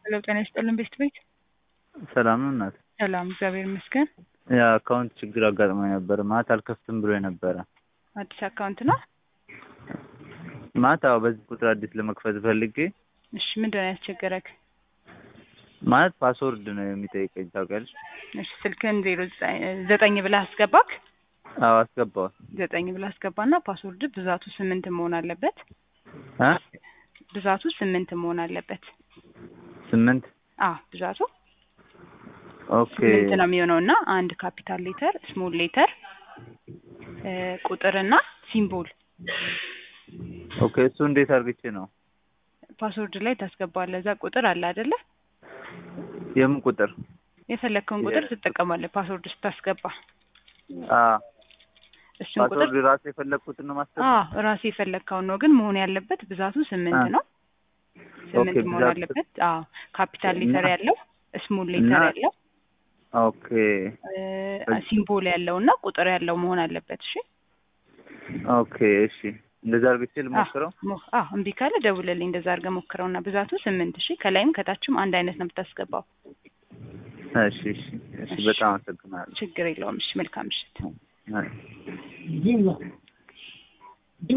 ሄሎ ጤና ይስጥልን ቤስት ቤት ሰላም ነው እናት። ሰላም እግዚአብሔር ይመስገን። የአካውንት ችግር አጋጥሞኝ ነበር። ማታ አልከፍትም ብሎ ነበረ። አዲስ አካውንት ነው? ማታ በዚህ ቁጥር አዲስ ለመክፈት ፈልጌ እሺ ምንድን ነው ያስቸገረክ? ማለት ፓስወርድ ነው የሚጠይቀኝ ታውቂያለሽ? እሺ ስልክህን ዜሮ ዘጠኝ ብለህ አስገባክ? አዎ አስገባዋል። ዘጠኝ ብለህ አስገባና ፓስወርድ ብዛቱ ስምንት መሆን አለበት። እ ብዛቱ ስምንት መሆን አለበት። ስምንት አዎ ብዛቱ ኦኬ ስምንት ነው የሚሆነው እና አንድ ካፒታል ሌተር፣ ስሞል ሌተር፣ ቁጥርና ሲምቦል ኦኬ። እሱ እንዴት አድርግቼ ነው? ፓስወርድ ላይ ታስገባለህ። እዛ ቁጥር አለ አይደለ? የምን ቁጥር? የፈለግከውን ቁጥር ትጠቀማለህ ፓስወርድ ስታስገባ። አ ፓስወርድ እሱን ቁጥር ራሱ የፈለግኩትን ነው ማስገባ። አዎ ራሴ የፈለግከውን ነው፣ ግን መሆን ያለበት ብዛቱ ስምንት አ ነው። ስምንት ኦኬ፣ መሆን ብዛቱ አለበት። አዎ ካፒታል እና ሌተር ያለው ስሞል እና ሌተር ያለው ኦኬ በ- ሲምቦል ያለው እና ቁጥር ያለው መሆን አለበት። እሺ ኦኬ እሺ፣ እንደዛ አድርግቼ አዎ ልሞክረው። ሞ- አዎ እምቢ ካለ ደውልልኝ። እንደዛ አድርገህ ሞክረውና ብዛቱ ስምንት እሺ። ከላይም ከታችም አንድ አይነት ነው የምታስገባው። እሺ እሺ እሺ፣ እሺ በጣም አመሰግናለሁ። ችግር የለውም። እሺ መልካም ምሽት። አይ